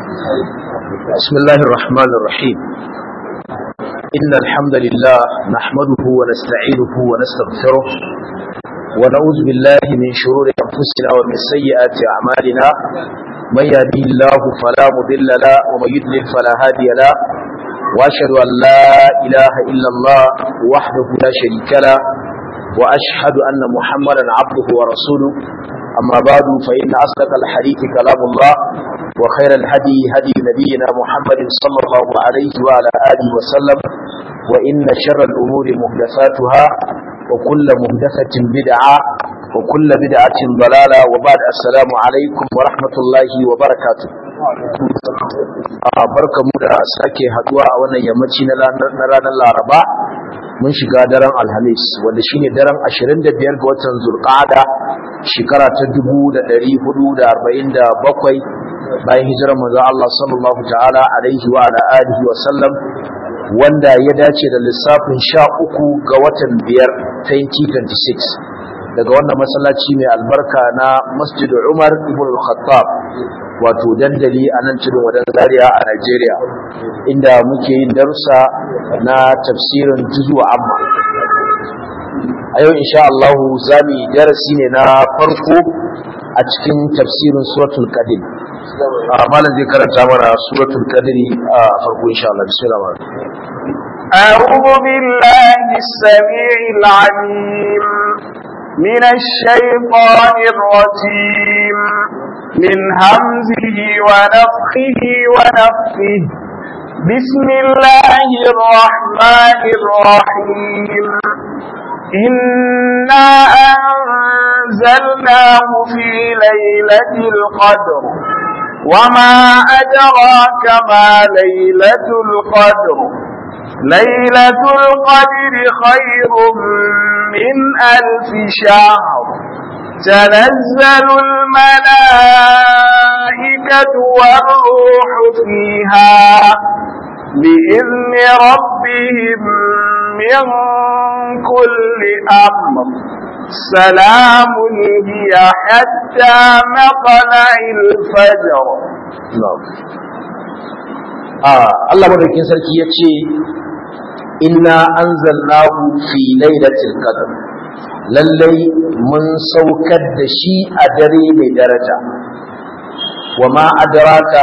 بسم الله الرحمن الرحيم إن الحمد لله نحمده ونستعينه ونستغفره ونعوذ بالله من شرور أنفسنا ومن سيئات أعمالنا من يهدي الله فلا مضل له ومن يضلل فلا هادي له وأشهد أن لا إله إلا الله وحده لا شريك له وأشهد أن محمدا عبده ورسوله أما بعد فإن أصدق الحديث كلام الله وخير الهدي هدي نبينا محمد صلى الله عليه وعلى آله وسلم وإن شر الأمور محدثاتها وكل محدثة بدعة وكل بدعة ضلالة وبعد السلام عليكم ورحمة الله وبركاته barka mu da sake haduwa a wannan yammaci na ranar laraba mun shiga daren alhamis wanda shine daren 25 ga watan zulqa'ada shekara ta 1447 bayan hijirar manzon Allah sallallahu ta'ala alaihi wa ala alihi wa sallam wanda ya dace da lissafin 13 ga watan 5 2026 daga wannan masallaci mai albarka na Masjid Umar ibn al-Khattab wato dandali a nan tudun wadan Zaria a Najeriya inda muke yin darussa na tafsirin juzuwa amma a yau insha Allah za mu yi darasi ne na farko a cikin tafsirin suratul qadim malam zai karanta mana suratul qadri a farko insha Allah bismillah أعوذ بالله السميع العليم من الشيطان الرجيم من همزه ونفخه ونفخه بسم الله الرحمن الرحيم إنا أنزلناه في ليلة القدر وما أدراك ما ليلة القدر ليلة القدر خير من ألف شهر تنزل الملائكة والروح فيها بإذن ربهم من كل أمر سلام هي حتى مطلع الفجر Allah madaukin sarki ya ce inna anzalnahu fi lailatul qadr lallai mun saukar da shi a dare mai daraja wa ma adraka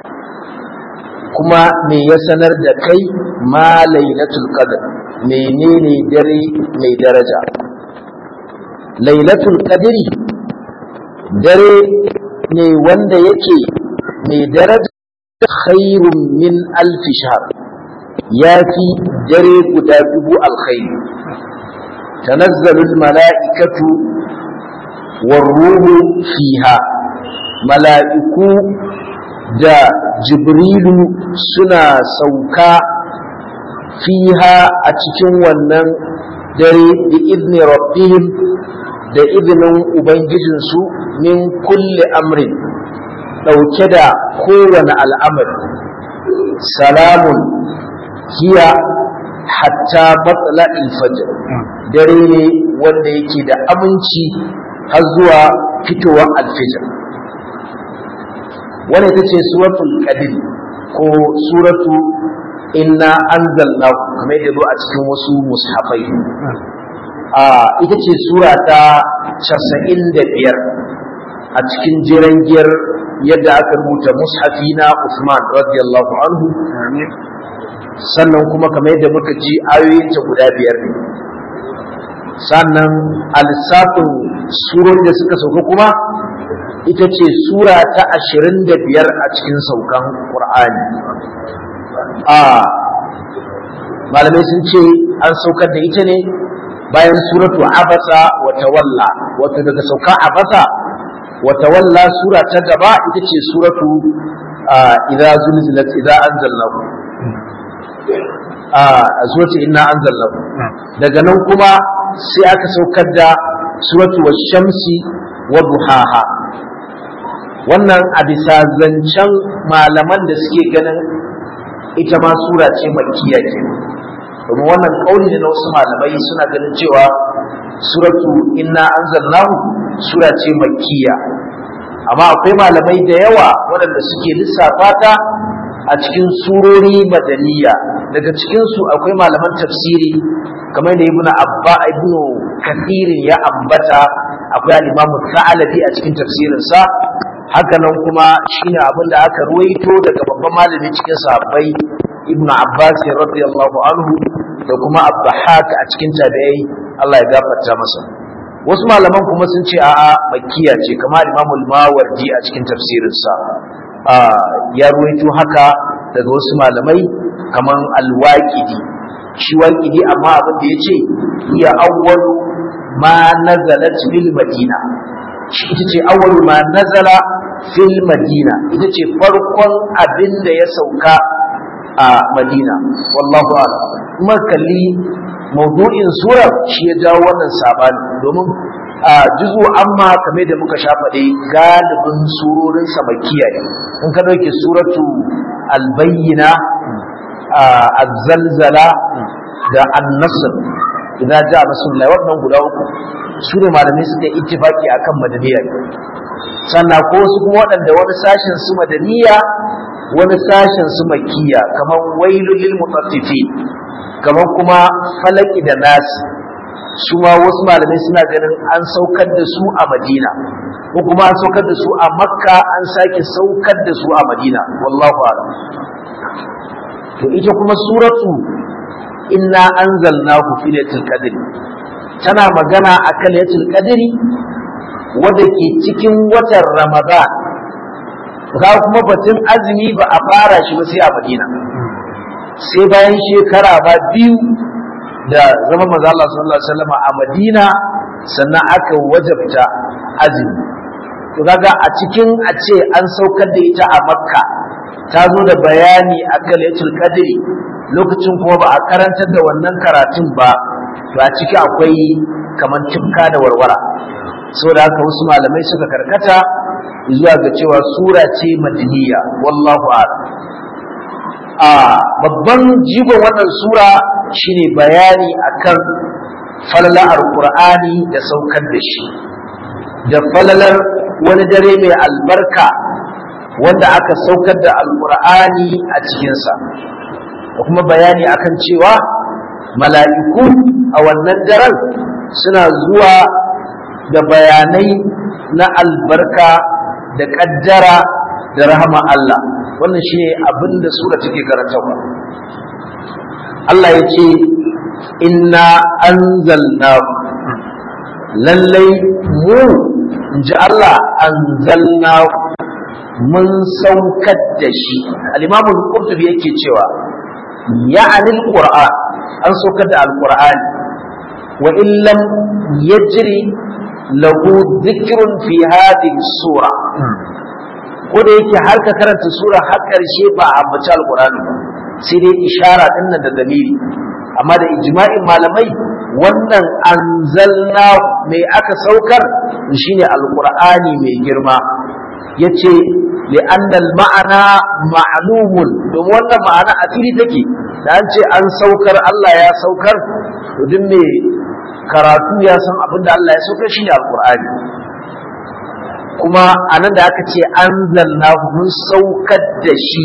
kuma me ya sanar da kai ma lailatul qadr menene dare mai daraja lailatul qadri dare ne wanda yake mai daraja khairun min alfi shahr ya fi dare guda dubu alkhairi tanazzalul mala'ikatu warruhu fiha mala'iku da jibrilu suna sauka fiha a cikin wannan dare da izini rabbihim da izinin ubangijinsu min kulle amrin ɗauke da kowane al'amari salamun hiya hatta matsala ilfajir dare ne wanda yake da aminci har zuwa fitowar alfijir wanda ita ce suratul qadir ko suratu inna anzalnahu kamar yadda zo a cikin wasu mushafai a ita ce sura ta 95 a cikin jiran giyar yadda aka rubuta mushafi na Usman radiyallahu anhu sannan kuma kamar yadda muka ji ayoyinta guda biyar ne sannan a lissafin surori da suka sauka kuma ita ce sura ta ashirin da biyar a cikin saukan ƙur'ani a malamai sun ce an saukar da ita ne bayan suratu abasa wa tawalla wato daga sauka abasa wa tawalla sura ta gaba ita ce suratu idza zulzilat idza anzalnahu a suratu inna anzalnahu daga nan kuma sai aka saukar da suratu wash-shamsi wa duhaha wannan a bisa zancen malaman da suke ganin ita ma sura ce makkiya ke domin wannan kauli ne na wasu malamai suna ganin cewa suratu inna anzalnahu sura ce makkiya amma akwai malamai da yawa waɗanda suke lissafa ta a cikin surori madaniya daga cikinsu akwai malaman tafsiri kamar da ibnu abba ibnu kathirin ya ambata akwai al-imamu sa'alabi a cikin tafsirinsa haka nan kuma shine abin da aka ruwaito daga babban malami cikin sahabbai ibnu abbas radiyallahu anhu da kuma abdahak a cikin tabi'ai Allah ya gafarta masa wasu malaman kuma sun ce a'a makkiya ce kamar imamu al-mawardi a cikin tafsirinsa ya ruwaito haka daga wasu malamai kamar al-waqidi shi waqidi amma abin da yace ya awwalu ma nazalat bil madina shi ita ce awwalu ma nazala fil madina ita ce farkon abin da ya sauka a madina wallahu a'lam kuma kalli mawdu'in surar shi ya jawo wannan sabani domin a juzu amma kamar da muka sha faɗe galibin surorin samakiya ne in ka ɗauke suratu albayyina azzalzala da annasr idan ja rasulullah wannan guda uku su ne malamai suka yi ittifaki akan madaniya sannan ko su kuma waɗanda wani sashen su madaniya wani sashen su makiya kamar wailul lil mutaffifin kamar kuma falaki da nasi su ma wasu malamai suna ganin an saukar da su a madina ko kuma an saukar da su a makka an sake saukar da su a madina wallahu a'lam to ita kuma suratu inna anzalnahu fi lailatul qadr tana magana akan lailatul qadri wanda ke cikin watan ramadan ga kuma batun azumi ba a fara shi ba sai a madina sai bayan shekara ba biyu da zama maza Allah sallallahu alaihi wasallam a Madina sannan aka wajabta azumi to kaga a cikin a ce an saukar da ita a Makka ta zo da bayani akan Lailatul Qadri lokacin kuma ba a karantar da wannan karatun ba to a ciki akwai kaman tifka da warwara saboda haka wasu malamai suka karkata zuwa ga cewa sura ce madaniya wallahu a'lam a babban jigon wannan sura shine bayani akan falalar alqur'ani da saukar da shi da falalar wani dare mai albarka wanda aka saukar da alqur'ani a cikinsa da kuma bayani akan cewa mala'iku a wannan daren suna zuwa da bayanai na albarka da ƙaddara da rahama Allah wannan shi ne abin da sura take karantarwa Allah ya ce inna anzalna lallai mu in ji Allah anzalna mun saukar da shi al-imamul qurtubi yake cewa ya'ani al-qur'an an saukar da al-qur'ani wa illam yajri lahu dhikrun fi hadhihi sura ko da yake har ka karanta sura har karshe ba a ambaci alqur'ani ba sai dai ishara din nan da dalili amma da ijma'in malamai wannan anzalna mai aka saukar shine alqur'ani mai girma yace li'anna al-ma'ana ma'lumun don wannan ma'ana a fili take da an ce an saukar Allah ya saukar to duk me karatu ya san abin da Allah ya saukar shine alqur'ani kuma anan da aka ce anzalnahu mun saukar da shi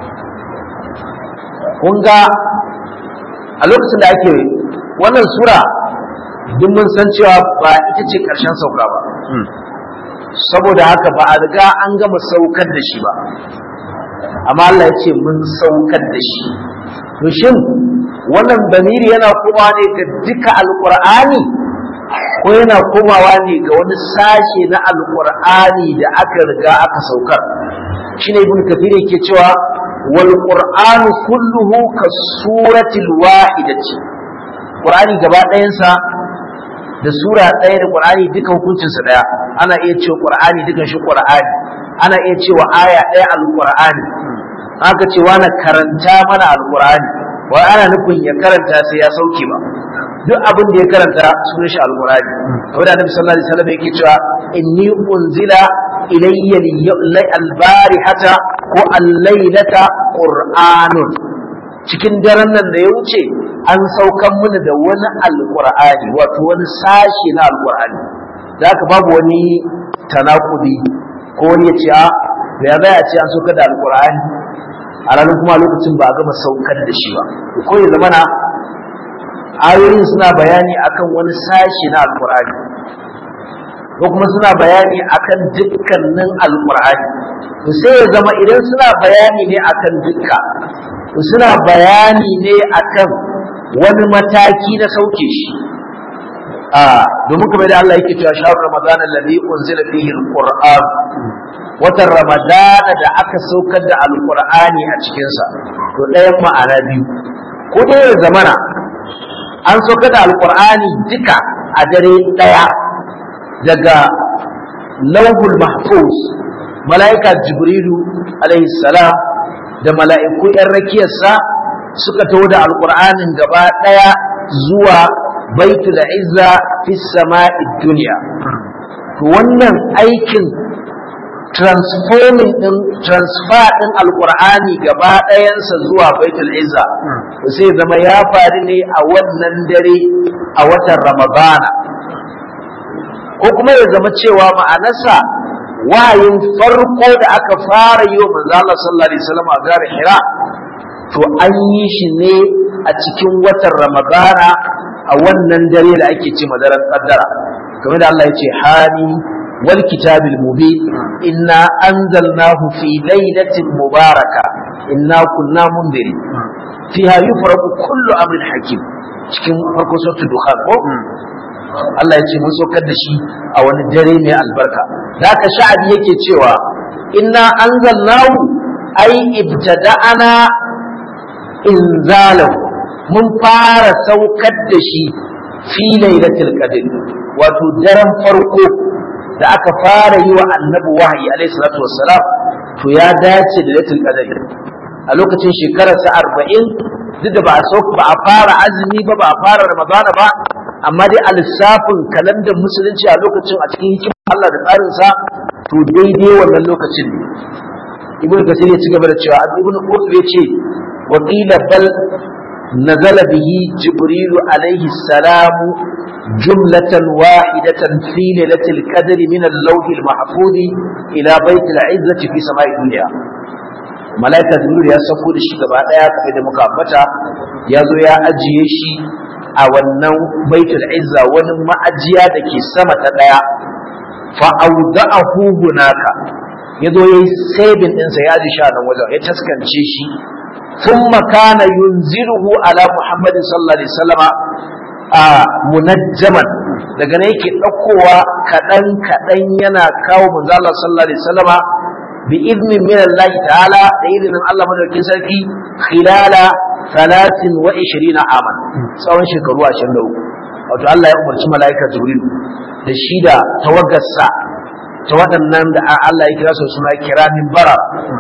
kun ga a lokacin da ake wannan sura duk mun san cewa ba ita ce ƙarshen sauka ba saboda haka ba a riga an gama saukar da shi ba amma Allah ya ce mun saukar da shi to shin wannan damiri yana komawa ne ga duka alqur'ani ko yana komawa ne ga wani sashe na alqur'ani da aka riga aka saukar shine ibn kathir yake cewa wal qur'anu kulluhu ka suratil wahidati qur'ani gaba ɗayansa da sura ɗaya da qur'ani duka hukuncinsa ɗaya ana iya cewa qur'ani dukan shi qur'ani ana iya cewa aya ɗaya alqur'ani aka ce wani karanta mana alqur'ani wai ana nufin ya karanta sai ya sauke ba duk abin da ya karanta sunan shi alqur'ani wanda annabi sallallahu alaihi wasallam yake cewa inni unzila ilayya albarihata ko al-lailata qur'anun cikin daren nan da ya wuce an saukan mana da wani alqur'ani wato wani sashi na alqur'ani da haka babu wani tanakudi ko wani ya ce a da ya zai a ce an saukar da alkur'ani a ranar kuma lokacin ba a gama saukar da shi ba ko ya zama na ayoyin suna bayani akan wani sashi na alkur'ani ko kuma suna bayani akan dukkanin alkur'ani to sai ya zama idan suna bayani ne akan dukka to suna bayani ne akan wani mataki na sauke shi a domin kamar da Allah yake cewa shahar ramadan alladhi unzila fihi alquran watan ramadana da aka saukar da alqur'ani a cikin sa to ɗayan ma'ana biyu ko dai ya zamana an saukar da alqur'ani duka a dare ɗaya daga lauhul mahfuz mala'ika jibrilu alaihi salam da mala'iku ‘yan rakiyarsa suka taho da alƙur'anin gaba ɗaya zuwa baitul izza fi sama'i duniya to wannan aikin transforming din transfer din alqur'ani gaba ɗayansa zuwa baitul izza sai zama ya faru ne a wannan dare a watan ramadana ko kuma ya zama cewa ma'anarsa wahayin farko da aka fara yi wa manzo Allah sallallahu alaihi wasallam a gare Hira to an yi shi ne a cikin watan ramadana a wannan dare da ake ce madaran kaddara kamar da Allah ya ce hani wal kitabil mubin inna anzalnahu fi lailatin mubaraka inna kunna mundiri fiha yufraqu kullu amrin hakim cikin farko suratul dukhan ko Allah ya ce mun saukar da shi a wani dare mai albarka da haka sha'abi yake cewa inna anzalnahu ai ibtada'ana inzalahu mun fara saukar da shi fi lailatul qadr wato daren farko da aka fara yi wa annabi wahayi alaihi salatu wassalam to ya dace da lailatul qadr a lokacin shekararsa arba'in duk da ba a ba a fara azumi ba ba a fara ramadana ba amma dai a lissafin kalandar musulunci a lokacin a cikin hikimar Allah da tsarinsa to daidai wannan lokacin ne ibn kasir ya ci gaba da cewa ibn qutb ya ce wa qila bal nazala bihi jibril alaihi salam jumlatan wahidatan fi lailatul qadri min al-lawh al-mahfuz ila bayt al-izzati fi sama'i dunya malaika jibril ya sako da shi gaba daya kamar da muka ambata ya zo ya ajiye shi a wannan baitul izza wani ma'ajiya da ke sama ta daya fa awda'ahu hunaka yazo yayi saving din sa ya ji sha nan wajen ya taskance shi thumma kana yunziruhu ala muhammadin sallallahu alaihi wasallama a munajjaman daga nan yake daukowa kadan kadan yana kawo manzo Allah sallallahu alaihi wasallama bi idnin min Allah ta'ala da idnin Allah madaukakin sarki khilala talatin wa ishirina aman tsawon shekaru ashirin da uku wato Allah ya umarci mala'ika jibril da shi da tawagarsa ta waɗannan da Allah ya kira su suna kiramin bara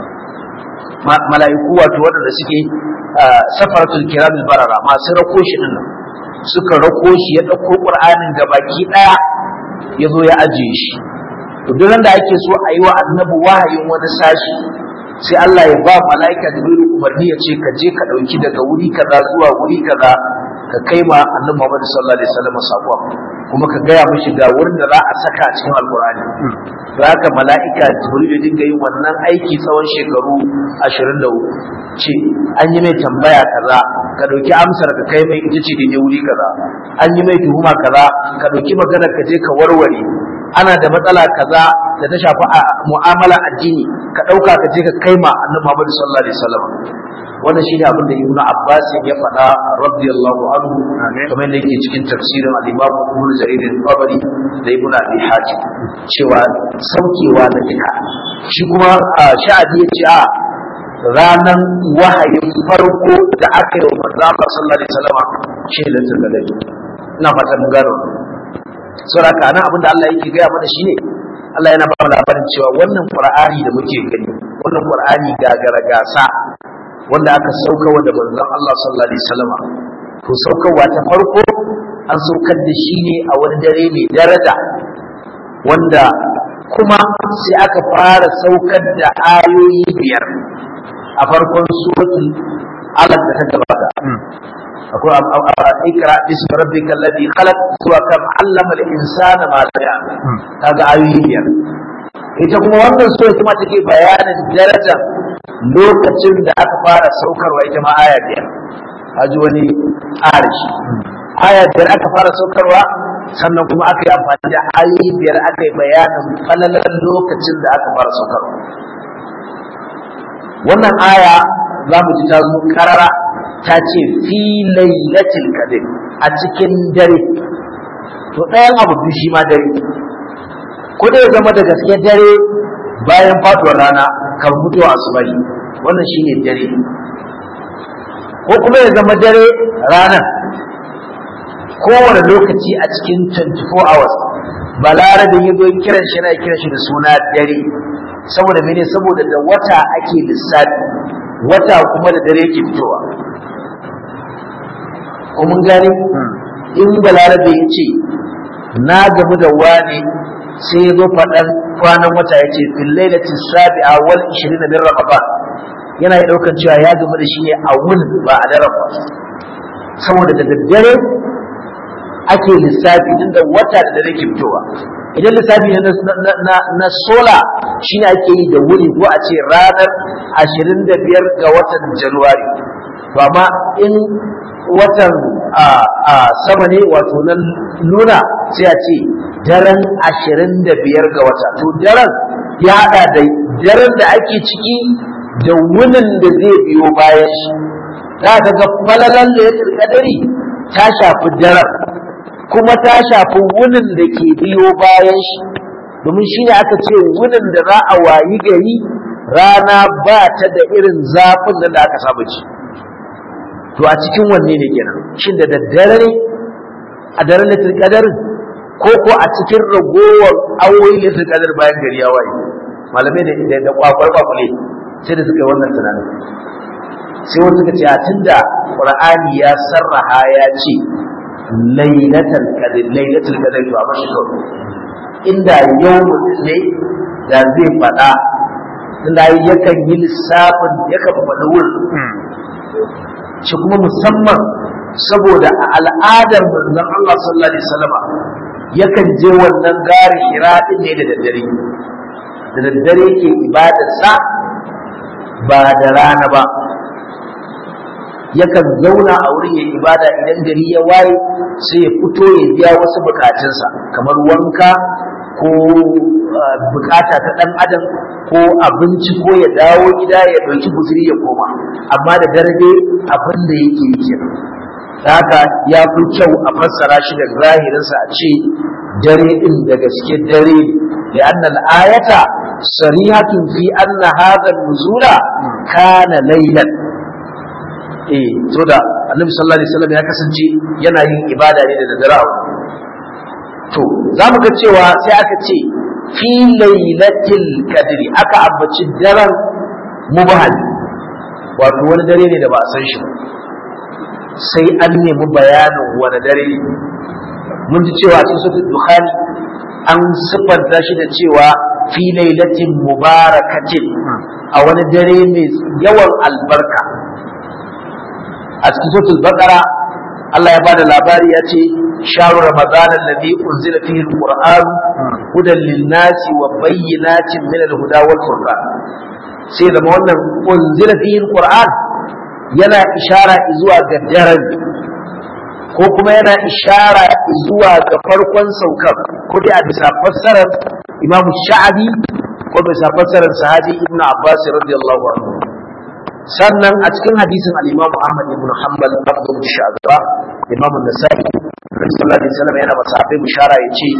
mala'iku wato waɗanda suke safaratul kiramin barara masu rako shi ɗin suka rako shi ya ɗauko ƙur'anin da baki ɗaya ya zo ya ajiye shi to duk da ake so a yi wa annabi wahayin wani sashi sai Allah ya ba mala'ika Jibrilu umarni ya ce ka je ka ɗauki daga wuri kaza zuwa wuri kaza ka kai ma annabi Muhammad sallallahu alaihi wasallam sako kuma ka gaya mishi ga wurin da za a saka a cikin alqur'ani to haka mala'ika Jibrilu ya dinga yin wannan aiki tsawon shekaru 23 ce an yi mai tambaya kaza ka ɗauki amsar ka kai mai ita ce da wuri kaza an yi mai tuhuma kaza ka ɗauki maganar ka je ka warware ana da matsala kaza da ta shafi a mu'amala addini ka ɗauka ka je ka kai ma annabi Muhammad sallallahu alaihi wasallam wannan shine abin da Ibn Abbas ya faɗa radiyallahu anhu kamar yadda yake cikin tafsirin al-Imam Ibn Jarir al-Tabari da Ibn Abi Hatim cewa saukewa da duka shi kuma sha'adi ya ce a ranan wahayin farko da aka yi wa manzo Allah sallallahu alaihi wasallam shi ne lantar da ina fata mun gano saboda kana abin da Allah yake gaya mana shine Allah yana ba mu labarin cewa wannan Qur'ani da muke gani wannan Qur'ani gagara gasa wanda aka saukarwa da manzon Allah sallallahu alaihi wasallam to saukarwa ta farko an saukar da shi ne a wani dare mai daraja wanda kuma sai aka fara saukar da ayoyi biyar a farkon suratul alaq da ta gabata akwai ikra bismi rabbika alladhi khalaq zuwa kam allama al-insana ma lam ya'lam kaga ayoyi biyar ita kuma wannan sura kuma take bayanin daraja lokacin da aka fara saukarwa ita ma aya biyar haji wani arishi aya biyar aka fara saukarwa sannan kuma aka yi amfani da ayoyi biyar aka yi bayanin falalar lokacin da aka fara saukarwa wannan aya za mu ji ta zo karara ta ce fi lailatul qadr a cikin dare to ɗayan abu biyu shi ma dare ko da ya zama da gaske dare bayan faduwar rana kan mutuwa asubahi wannan shine dare ko kuma ya zama dare ranar kowane lokaci a cikin 24 hours balarabin ya zo kiran shi na kiran shi da suna dare saboda mene saboda da wata ake lissafi wata kuma da dare yake fitowa ko mun gane in balarabe ya ce na gamu da wani sai ya zo faɗan kwanan wata ya ce fil lailati sabi'a wal 20 min ramadan yana yi ɗaukar cewa ya gamu da shi ne a wun ba a daren ba saboda da daddare ake lissafi din da wata da dare ke fitowa idan lissafi ne na sola shine ake yi da wuri ko a ce ranar 25 ga watan januwari to amma in watan a sama ne wato nan luna sai a ce daren 25 ga wata to daren ya hada da daren da ake ciki da wunin da zai biyo bayan shi za ka ga falalan da ya kadari ta shafi daren kuma ta shafi wunin da ke biyo bayan shi domin shi ne aka ce wunin da za a wayi gari rana ba ta da irin zafin nan da aka saba ci to a cikin wanne ne kenan shin da daddare ne a daren litin kadarin ko ko a cikin ragowar awoyi litin kadar bayan gari ya waye malamai da da kwakwar kwakwale sai da suka yi wannan tunanin sai wasu suka ce a tunda qur'ani ya sarraha ya ce lailatul qadr lailatul qadr to amma shi kawai inda yau ne da zai faɗa tunda yakan yi lissafin yakan faɗi wurin shi kuma musamman saboda a al'adar manzon Allah sallallahu alaihi wasallam yakan je wannan garin Hira din ne da daddare da daddare yake ibadarsa ba da rana ba yakan zauna a wurin ya ibada idan gari ya waye sai ya fito ya biya wasu bukatunsa kamar wanka ko bukata ta dan adam ko abinci ko ya dawo gida ya ɗauki guzuri ya koma amma da dare abin da yake yi kenan haka ya fi kyau a fassara shi da zahirinsa a ce dare din da gaske dare da annal ayata sarihatun fi anna hadha nuzula kana laylan eh to da annabi sallallahu alaihi wasallam ya kasance yana yin ibada ne da daddare to za mu ga cewa sai aka ce fi lailatul qadri aka ambaci daren mubahal wato wani dare ne da ba a san shi ba sai an nemi bayanin wani dare ne mun ji cewa cikin suratul dukhani an siffanta shi da cewa fi lailatin mubarakatin a wani dare mai yawan albarka a cikin suratul baqara Allah ya bada labari ya ce sharu ramadan alladhi unzila fihi alquran hudan lin-nasi wa bayyinatin min al-huda wal furqan sai da wannan unzila fihi alquran yana ishara zuwa ga daren ko kuma yana ishara zuwa ga farkon saukar ko dai a bisa fassarar Imam Sha'abi ko bisa fassarar sahabi Ibn Abbas radiyallahu anhu sannan a cikin hadisin al-Imam Ahmad ibn Hanbal Abu Sha'ba Imam An-Nasa'i sallallahu alaihi wasallam yana masahabi bishara yace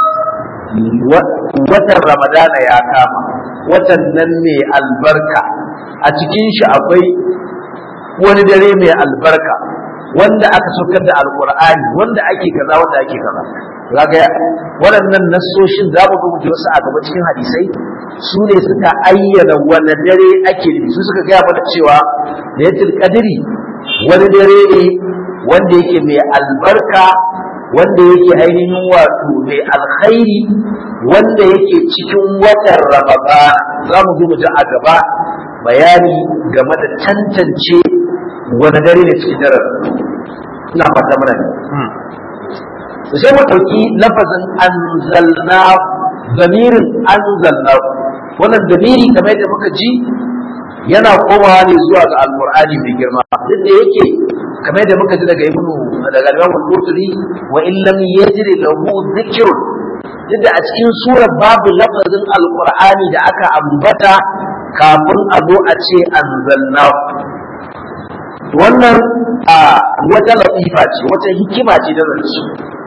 watan Ramadana ya kama watan nan mai albarka a cikin shi akwai wani dare mai albarka wanda aka saukar da alqur'ani wanda ake kaza wanda ake kaza kaga waɗannan nassoshin za mu rubuta wasu a gaba cikin hadisai su ne suka ayyana wani dare ake nufi su suka gaya mana cewa da yatil kadiri wani dare ne wanda yake mai albarka wanda yake ainihin wato mai alkhairi wanda yake cikin watan ramadan za mu zo mu ji a gaba bayani game da tantance wani dare ne cikin daren ina fata mana ne sai mu ɗauki lafazin anzalna damirin anzalna wannan damiri kamar yadda muka ji yana komawa ne zuwa ga alqur'ani mai girma duk da yake kamar yadda muka ji daga ibnu daga Imam al-Qurtubi wa in lam yajri lahu dhikrun duk da a cikin surar babu lafazin alqur'ani da aka ambata kafin a zo a ce anzalna wannan a wata latifa ce wata hikima ce da zance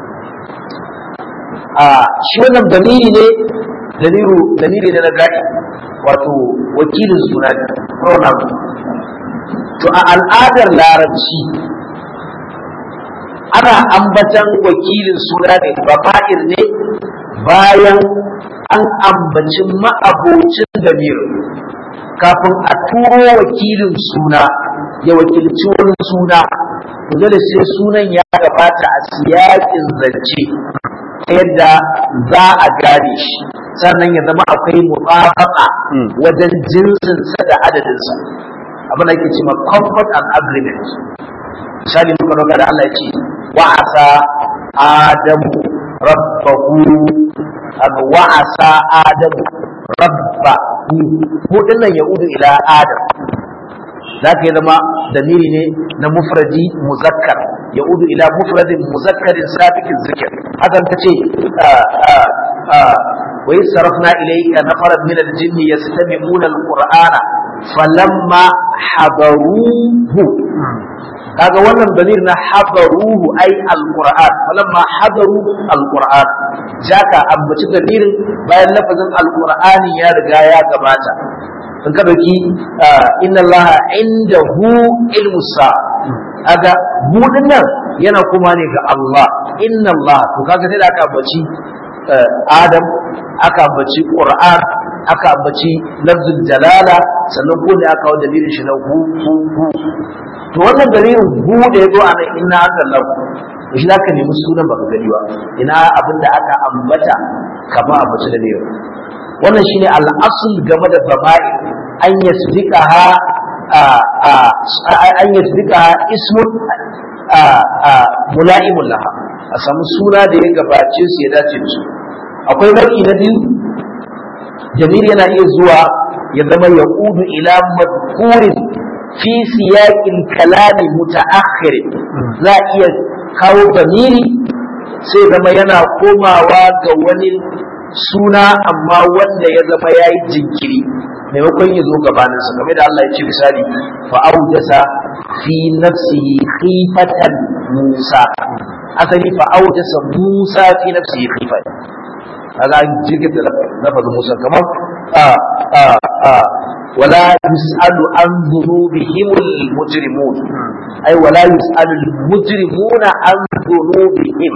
a shi wannan dalili ne dalilu dalili ne na gadi wato wakilin suna ne pronoun to a al'adar larabci ana ambatan wakilin suna ne bafa'ir ne bayan an ambaci ma'abocin damir kafin a turo wakilin suna ya wakilci wani suna dole sai sunan ya gabata a siyakin zance ta yadda za a gane shi sannan ya zama akwai mutabaka wajen jinsinsa da adadinsa abin da ake cewa comfort and agreement misali muka dauka da Allah ya ce wa asa adamu rabbahu abu wa asa adamu rabbahu ko dinnan ya udu ila adam za ka yi zama damiri ne na mufradi muzakkar ya udu ila mufradin muzakkarin sabikin zikir hakan ta ce wa yi sarafna ilayka nafaran min aljinni yastami'una alqur'ana falamma hadaruhu kaga wannan damir na hadaruhu ai alqur'an falamma hadaru alqur'an jaka ambaci damirin bayan lafazin alqur'ani ya riga ya gabata in ka dauki inna allaha indahu ilmu sa aga budin nan yana kuma ne ga Allah inna Allah to kaga sai da aka ambaci Adam aka ambaci Qur'an aka ambaci lafzul jalala sannan ko da aka kawo dalilin shi na hu hu hu to wannan dalilin hu da yazo a nan inna Allah shi zaka nemi sunan baka gani ba ina abin da aka ambata kama ambaci dalilin wannan shine al'asul game da baba'i an yasdiqaha an yasdiqaha ismun mula'imun laha a samu suna da ya gabace su ya dace da su akwai nau'i na biyu jamil yana iya zuwa ya zama ya udu ila madkurin fi siyaqil kalami mutaakhir za a iya kawo damiri sai zama yana komawa ga wani suna amma wanda ya zama ya yi jinkiri maimakon ya zo gabaninsa game da Allah ya ce misali fa aujasa fi nafsihi khifatan Musa asali fa aujasa Musa fi nafsihi khifatan kaga an jirgin da lafazin Musa kamar a a a wala yus'alu an dhunubihim al-mujrimun ay wala yus'alu al-mujrimuna an dhunubihim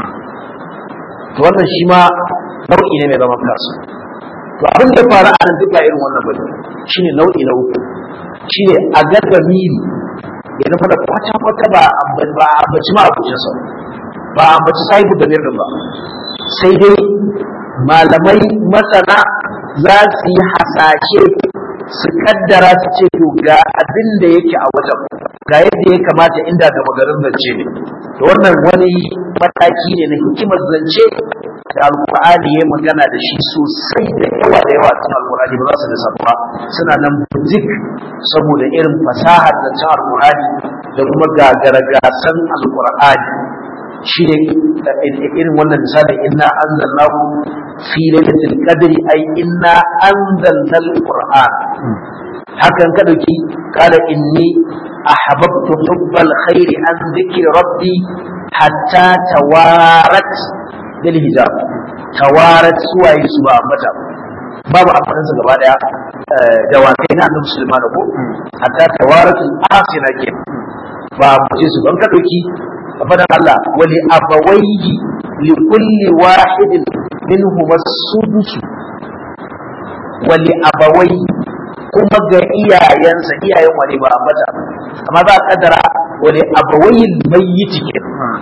to wannan shi ma nau'i ne mai zaman kansa to abin da faru a nan duk ba irin wannan bane shine nau'i na uku shine a ga damiri ya nufa da kwata kwata ba ba ambaci ma abucin sa ba ambaci sahibu da mirin ba sai dai malamai masana za su yi hasashe su kaddara su ce to ga abin da yake a wajen ga yadda ya kamata inda gama garin zance ne to wannan wani mataki ne na hikimar zance da alkur'ani ya magana da shi sosai da yawa da yawa cikin alkur'ani ba za su lissafa suna nan buzik saboda irin fasahar zancen alkur'ani da kuma gagaragasan alkur'ani shi ne irin wannan misalin inna anzalnahu fi lailatul qadri ay inna anzalna alquran hakan ka dauki kala inni ahbabtu hubbal khairi an dhikri rabbi hatta tawarat bil hijab tawarat suwaye su ba mata babu amfanin sa gaba daya da wakai na annabi sulaiman ko hatta tawaratul asina ke ba mu su ban ka dauki fadan Allah wali abawaihi li kulli wahidin minhum as-sudus wali abawai kuma ga iyayensa iyayen wani ba ambata amma za a kaddara wali abawai mayyiti ke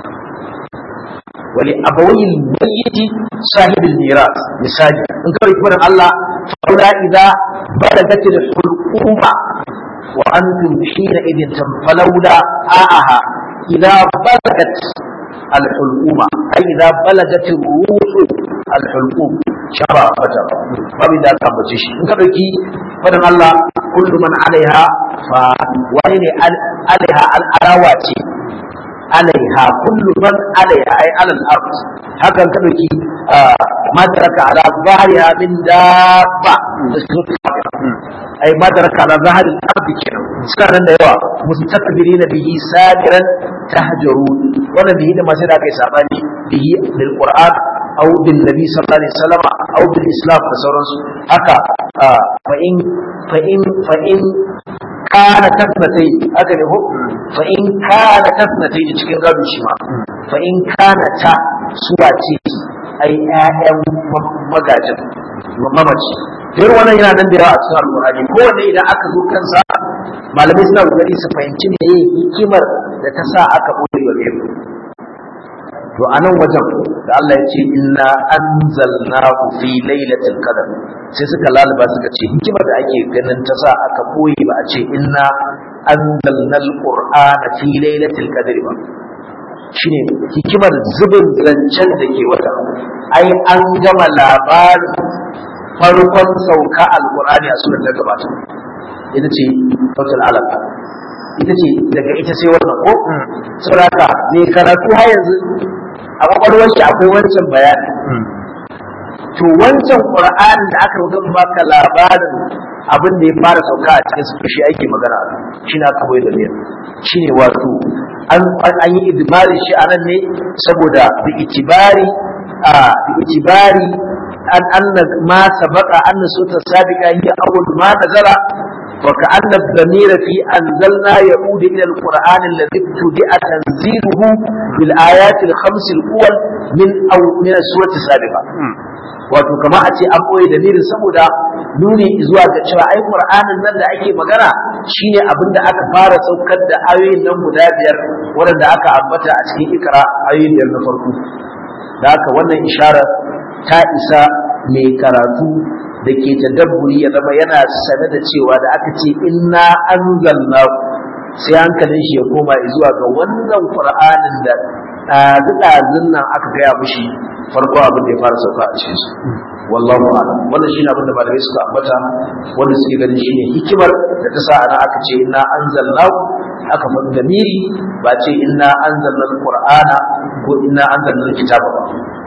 wali abawai mayyiti sahibul miras misali in kawai fadan Allah faula idza balagatil hulquma wa antum hina idin falawla a'aha إذا بلغت الحلقومة أي إذا بلغت الروح al-hulqum shaba fata babu da aka bace shi in ka dauki fadan Allah kullu man alaiha fa wani ne alaiha al-arawa ce alaiha kullu man alaiha ay alal ard hakan ka dauki ma taraka ala zahriha min dabba ay ma taraka ala zahri al-ard kenan suka nan da yawa mustakbirina bihi sabiran tahjarun wannan bihi da masu da kai sabani bihi bil qur'an aw bil nabi sallallahu alaihi wasallam aw bil islam da sauransu haka fa in fa in fa in kana tasnatai haka ne ko fa in kana tasnatai cikin gado shi ma fa in kana ta suwa ce ai ƴaƴan magajin mamaci irin wannan yana nan da yawa a cikin alƙur'ani kowanne idan aka zo kansa malamai suna kokari su fahimci me hikimar da ta sa aka ɓoye wa to a nan wajen da Allah ya ce inna anzalnahu fi lailatul qadr sai suka lalaba suka ce hikimar da ake ganin ta sa aka boye ba a ce inna anzalnal qur'ana fi lailatul qadr ba shine hikimar zubin zancen da ke wata ai an gama labarin farkon sauka alqur'ani a surar da gabata ita ce sautul alaq ita ce daga ita sai wannan ko saboda ne karatu har yanzu a kwakwalwar shi akwai wancan bayani to wancan qur'ani da aka rubuta baka labarin abin da ya fara sauka a cikin su shi ake magana shi na aka koyi da ne shine wato an an yi idmari shi anan ne saboda bi itibari a bi itibari an anna ma sabaqa anna suta sabiqa hiya awwal ma nazala وكأن الضمير في أنزلنا يعود إلى القرآن الذي ابتدأ تنزيله بالآيات الخمس الأول من أو من السورة السابقة wato kama a ce an ɓoye dalilin saboda nuni zuwa ga cewa ai qur'anin nan da ake magana shine abin da aka fara saukar da ayoyin nan guda biyar waɗanda aka ambata a cikin ikra ayoyin biyar na farko da haka wannan ishara ta isa mai karatu da ke tadabburi ya zama yana sane da cewa da aka ce inna anzalna sai hankalin shi ya koma zuwa ga wannan qur'anin da ɗazu nan aka gaya mushi farko abin da ya fara sauka a cikin su wallahu a'lam wannan shine abin da malamai suka ambata wanda suke ganin shine hikimar da ta sa ana aka ce inna anzalna aka faɗi damiri ba ce inna anzalna alqur'ana ko inna anzalna alkitaba ba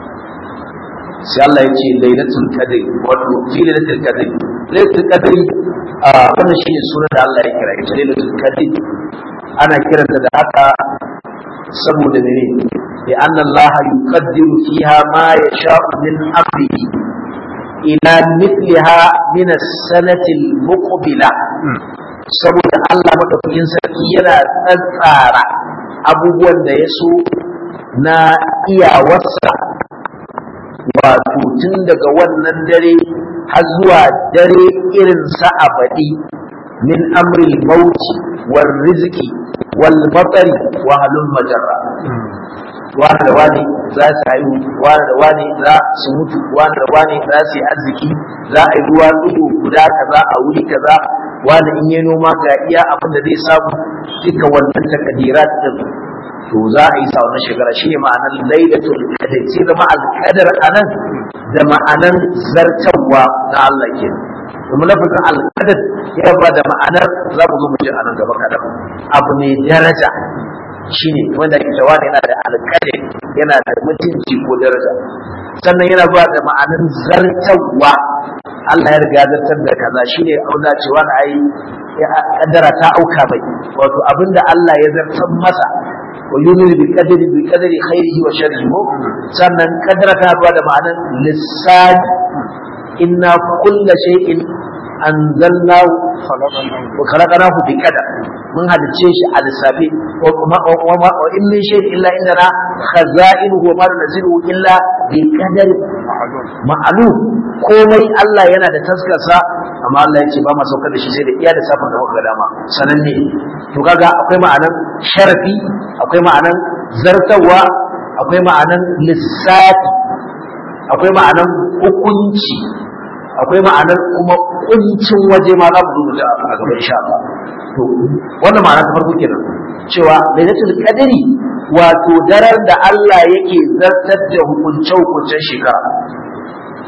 sai Allah ya ce lailatul qadr wato fi lailatul qadr lailatul qadr a wannan shine sunan da Allah ya kira ita lailatul qadr ana kiranta da haka saboda mene bi anna Allah yuqaddiru fiha ma yasha'u min amrihi ila mithliha min as-sanati al-muqbila saboda Allah madaukakin sarki yana tsantsara abubuwan da ya so na iyawarsa wato tun daga wannan dare har zuwa dare irin sa abadi min amril mauti wal rizqi wal batari wa halul majarra wani da wani za su haihu wani da wani za su mutu wani da wani za su yi arziki za a yi ruwa dubu guda kaza a wuri kaza wani in yi noma ga iya abin da zai samu duka wannan takadirat din to za a yi sa wannan shekara shine ma'anar lailatul qadr sai zama alqadar anan da ma'anar zartawa na Allah ke kuma lafazin alqadar ya ba da ma'anar za mu zo mu ji anan gaba kadan abu ne daraja shine wanda ke cewa yana da alqadar yana da mutunci ko daraja sannan yana ba da ma'anar zartawa Allah ya riga zartar da kaza shine auna cewa na ai kaddara ta auka bai wato abinda Allah ya zartar masa ويؤمن بالقدر بقدر خيره وشره sannan kadara ta ba da ma'anar lissafi inna kulla shay'in anzalnahu wa khalaqnahu bi qadar mun halice shi a lissafi wa in min shay'in illa indana khaza'inuhu wa ma nunzilu illa bi qadar ma'lum komai Allah yana da taskarsa amma Allah ya ce ba ma saukar da shi sai da iya da safin da muka dama sananne to kaga akwai ma'anan sharafi akwai ma'anan zartawa akwai ma'anan lissafi akwai ma'anan hukunci akwai ma'anar kuma kuncin waje ma za mu zo da a gaban insha Allah to wannan ma'ana ta farko kenan cewa lailatul qadri wato daren da Allah yake zartar da hukunce hukuncen shekara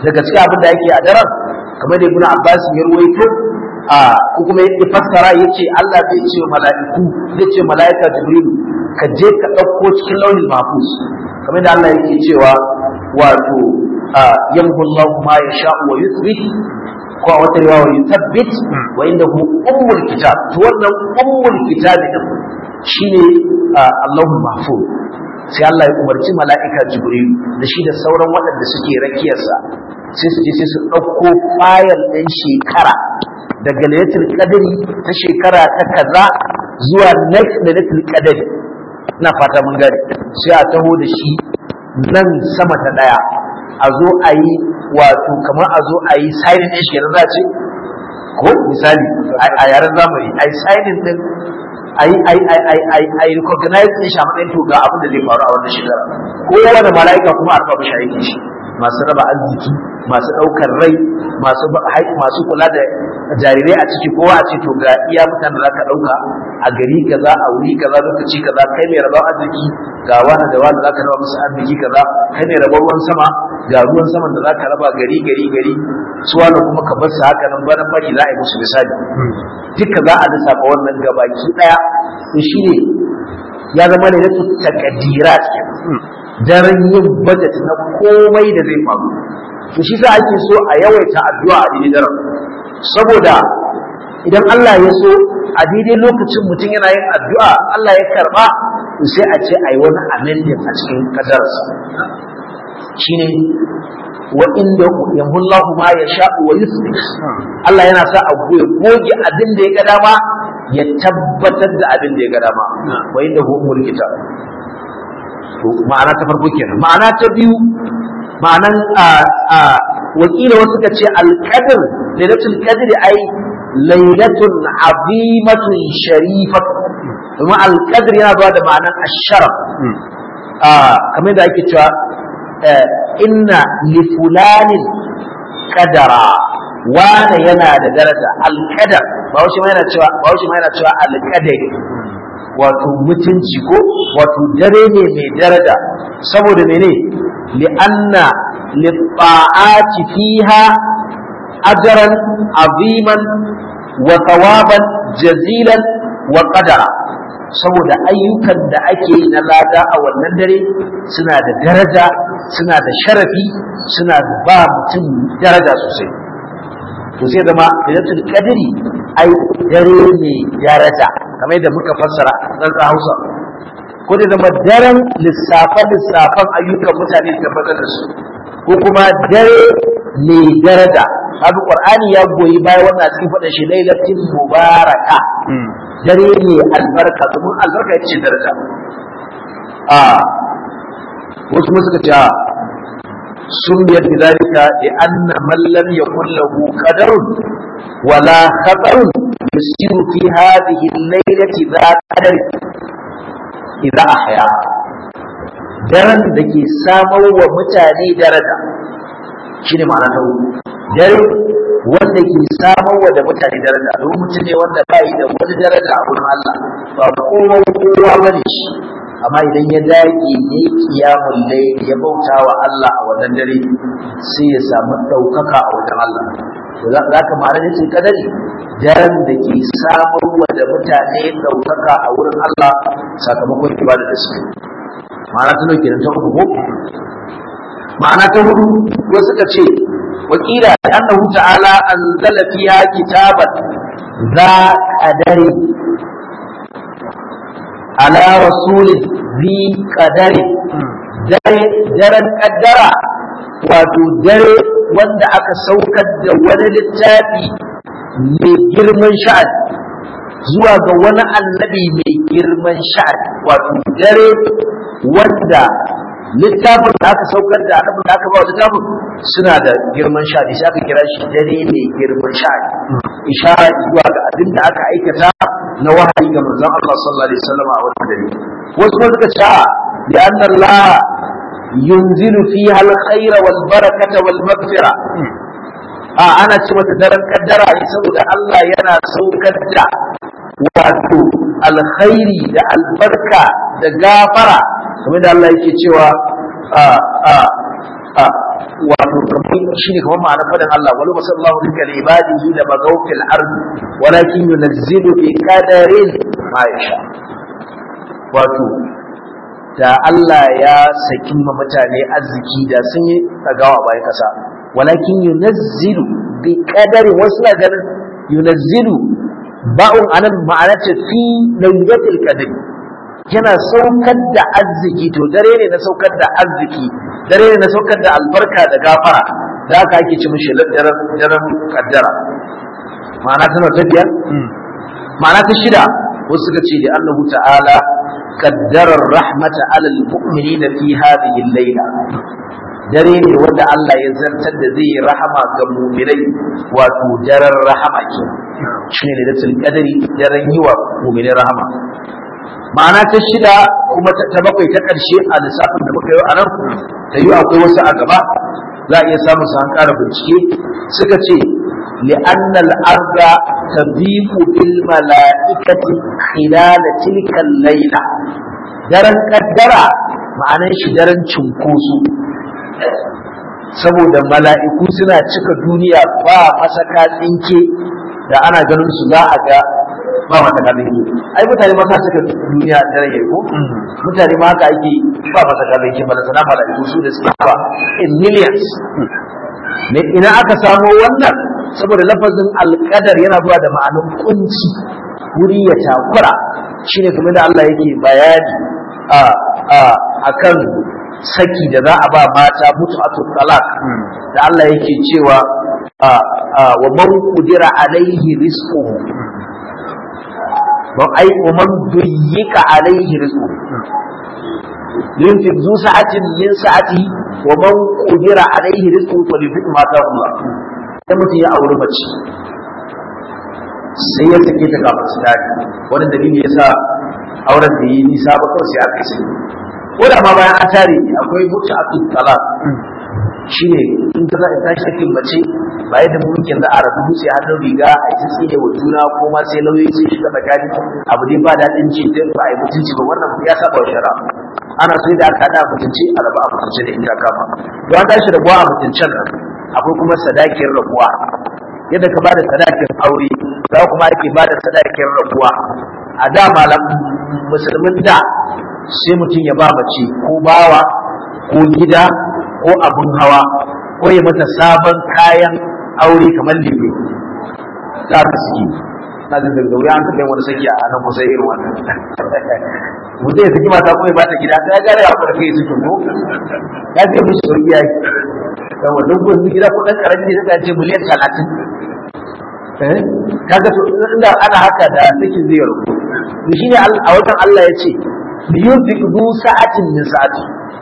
daga cikin abin da yake a daren kamar da ibn Abbas ya ruwaito a ko kuma ya fassara yace Allah zai ce wa mala'iku zai ce mala'ika Jibril ka je ka ɗauko cikin launin mahfuz kamar da Allah yake cewa wato yamhu Allah ma yasha'u wa yuthbit ko a wata riwaya yuthabbit wa indahu ummul kitab to wannan ummul kitab din shine Allahul mahfuz sai Allah ya umarci mala'ika Jibril da shi da sauran waɗanda suke rakiyarsa sai su je sai su ɗauko fayal ɗin shekara daga lailatul qadri ta shekara ta kaza zuwa next lailatul qadri ina fata mun gane sai a taho da shi nan sama ta daya a zo a yi wato kamar a zo a yi signing ɗin shi za ce ko misali a yaren zamani a yi signing ɗin a yi a yi a yi a yi recognize ɗin shi a matsayin to ga abin da zai faru a wannan shekara ko wani mala'ika kuma a rufa mashi aikin shi masu raba arziki masu ɗaukar rai masu masu kula da jarirai a ciki kowa a ce to ga iya mutanen da ka ɗauka a gari kaza a wuri kaza lokaci kaza kai mai rabon arziki ga wani da wani zaka raba musu arziki kaza kai mai rabon ruwan sama ga ruwan saman da zaka raba gari gari gari su wani kuma ka bar su haka nan bana fari za a yi musu misali duka za a lissafa wannan gabaki ɗaya to shine ya zama ne na takadirat daren yin budget na komai da zai faru to shi sa ake so a yawaita addu'a a daidai daren saboda idan Allah ya so a daidai lokacin mutum yana yin addu'a Allah ya karba to sai a ce ayi wani amendment a cikin kadarsa shine wa inda yamhullahu ma yasha wa yusbih Allah yana sa a goge abin da ya ga dama ya tabbatar da abin da ya ga dama wa inda hu umul kitab to ma'ana ta farko kenan ma'ana ta biyu ma'anan wakila wasu ka ce alqadr lailatul qadr ai lailatun azimatun sharifat kuma alqadr yana zuwa da ma'anan asharaf kamar da ake cewa inna li fulanin qadara wane yana da daraja alqadar ba shi ma yana cewa ba shi ma yana cewa alqadari wato mutunci ko wato dare ne mai daraja saboda mene li'anna litta'ati fiha ajran aziman wa thawaban jazilan wa qadara saboda ayyukan da ake yi na lada a wannan dare suna da daraja suna da sharafi suna ba mutum daraja sosai to sai zama lailatul qadri ai dare ne daraja kamar yadda muka fassara dan Hausa ko da zama daren lissafan lissafan ayyukan mutane tabbatar da su ko kuma dare ne daraja kaga Qur'ani ya goyi baya wannan cikin faɗin shi lailatul mubaraka dare ne albarka domin albarka ita ce daraja a wasu kuma suka ce a sun biyar da zalika da anna man lam yakun lahu qadarun wala khatarun yusiru fi hadhihi al-laylati dha qadar idza ahya daren da ke samar wa mutane daraja shine ma'ana ta dare wanda ke samar wa da mutane daraja domin mutum ne wanda bai da wani daraja a wurin Allah ba kowa kowa bane shi amma idan ya dage ne kiyamun layli ya bauta wa Allah a wannan dare sai ya samu ɗaukaka a wajen Allah to za ka ma'ana ne sai kadari daren da ke samar wa da mutane ɗaukaka a wurin Allah sakamakon ibada da suke ma'ana ta nauke ta uku ko ma'ana ta hudu ko suka ce wakila annahu ta'ala anzala fiha kitaban za qadari ala rasulin zi qadari dare daren kaddara wato dare wanda aka saukar da wani littafi mai girman sha'ani zuwa ga wani annabi mai girman sha'ani wato dare wanda littafin da aka saukar da annabin da aka ba wa littafin suna da girman sha'ani sai aka kira shi dare mai girman sha'ani ishara zuwa ga abin da aka aikata na wahayi ga manzon Allah sallallahu alaihi wasallam a wannan dare wasu kuma suka ce da anna Allah yunzilu fiha al-khayr wal barakata wal maghfira a ana ce mata daren kaddara ne saboda Allah yana saukar da wato alkhairi da albarka da gafara kamar da Allah yake cewa a a a wato kamar shine kamar ma'ana fadan Allah walau masallahu lika li ibadihi la bagaw fil ard walakin yunzilu bi qadarin ma yasha wato da Allah ya saki ma mutane arziki da sun yi tsagawa bayan kasa walakin yunzilu bi qadari wasu na ganin yunzilu ba'un anan ma'anata fi laylatil qadr yana saukar da arziki to dare ne na saukar da arziki dare ne na saukar da albarka da gafara da haka ake ci mishi daren daren kaddara ma'ana tana ta biyar ma'ana ta shida wasu suka ce da annahu ta'ala kaddarar rahmata alal mu'minina fi hadhihi al-layla dare ne wanda Allah ya zartar da zai yi rahama ga mu'minai wato daren rahama ke shine da datul qadari daren yi wa mu'minai rahama ma'ana ta shida kuma ta bakwai ta ƙarshe a lissafin da muka yi a nan ta yi akwai wasu a gaba za a iya samun su an ƙara bincike suka ce li'anna al-arda tadiqu bil mala'ikati khilal tilka al-layla daren kaddara ma'anar shi daren cinkoso saboda mala'iku suna cika duniya ba masaka tsinke da ana ganin su za a ga ba mata kallon ki ai mutane ma sa suka duniya da rage ko mutane ma haka ake ba mata kallon ki bala sana malaiku su da suke ba in millions ne ina aka samo wannan saboda lafazin alqadar yana zuwa da ma'anin kunci wuri ya takura shine kuma da Allah yake bayani a a akan saki da za a ba mata mutu'atul talaq da Allah yake cewa wa man qudira alaihi rizquhu don ai man duyyika alaihi rizqu yunfiq zu sa'atin min sa'ati wa man qudira alaihi rizqu falyunfiq ma ta Allah sai mutum ya auri mace sai ya sake ta kafin su dadi wani dalili yasa auren da yi nisa ba kawai sai aka sai ko da ma bayan an tare akwai mutu a talaq shine in ka za a tashi sakin mace ba yadda mu muke za a rabu dutse hannun riga a yi tsine wa juna ko ma sai lauyoyi sai shiga tsakani abu dai ba daɗin ci dai ba a yi mutunci ba wannan ya saba wa shari'a ana so da aka haɗa mutunci a raba a mutunci da inda kama don an tashi rabuwa a mutuncin nan akwai kuma sadakin rabuwa yadda ka bada sadakin aure za kuma ake bada sadakin rabuwa a da malam musulmin da sai mutum ya ba mace ko bawa ko gida ko abin hawa ko ya mata sabon kayan aure kamar lebe za ka suke na da daga wuya an taɓa yin wani saki a nan kusa irin wannan mutum ya saki mata kuma ya bata gida ta gane ya fara kai suke ko ya ce mishi sauki ya yi da wannan gudun gida ko ɗan ƙarami ne zai ce miliyan talatin kaga to inda ana haka da sakin zai rubu shi ne a wajen Allah ya ce liyunfiq du sa'atin min sa'ati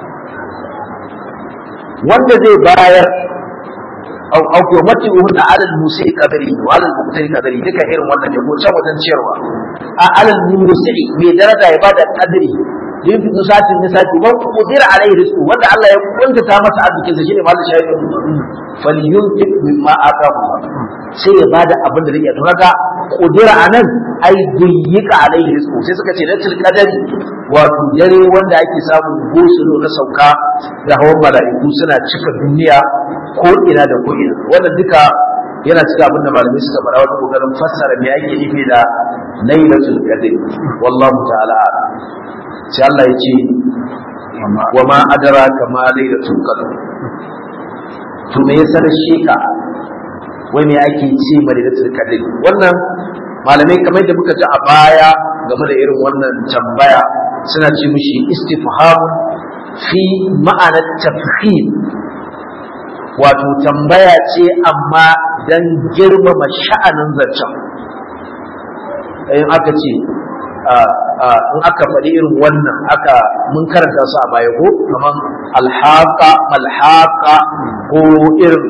wanda zai bayar au au ko mati uhun alal musi kadari wa alal muqtari kadari duka irin wannan ne ko can wajen ciyarwa a alal musi mai daraja ya bada kadari yin fi satin ne sati man qudira alaihi rizqu wanda Allah ya kuntata masa arzikin sa shine mallan shahidin falyunfiq mimma atahu sai ya bada abin da zai to kaga qudira anan ai duyyika alaihi rizqu sai suka ce latil qadari wato dare wanda ake samun gosulo na sauka da hawan mala'iku suna cika duniya ko ina da ko ina wannan duka yana cika abin da malamai suka fara wata kokarin fassara me ake nufi da lailatul qadr wallahu ta'ala sai Allah ya ce wa ma adraka ma lailatul qadr to me ya sanar sheka wai me ake ce ma lailatul qadr wannan malamai kamar da muka ji a baya game da irin wannan tambaya suna ce mishi istifhamun fi ma'anar tafhim wato tambaya ce amma dan girmama sha'anin zancen in aka ce in aka faɗi irin wannan aka mun karanta su a baya ko kamar alhaqa malhaqa ko irin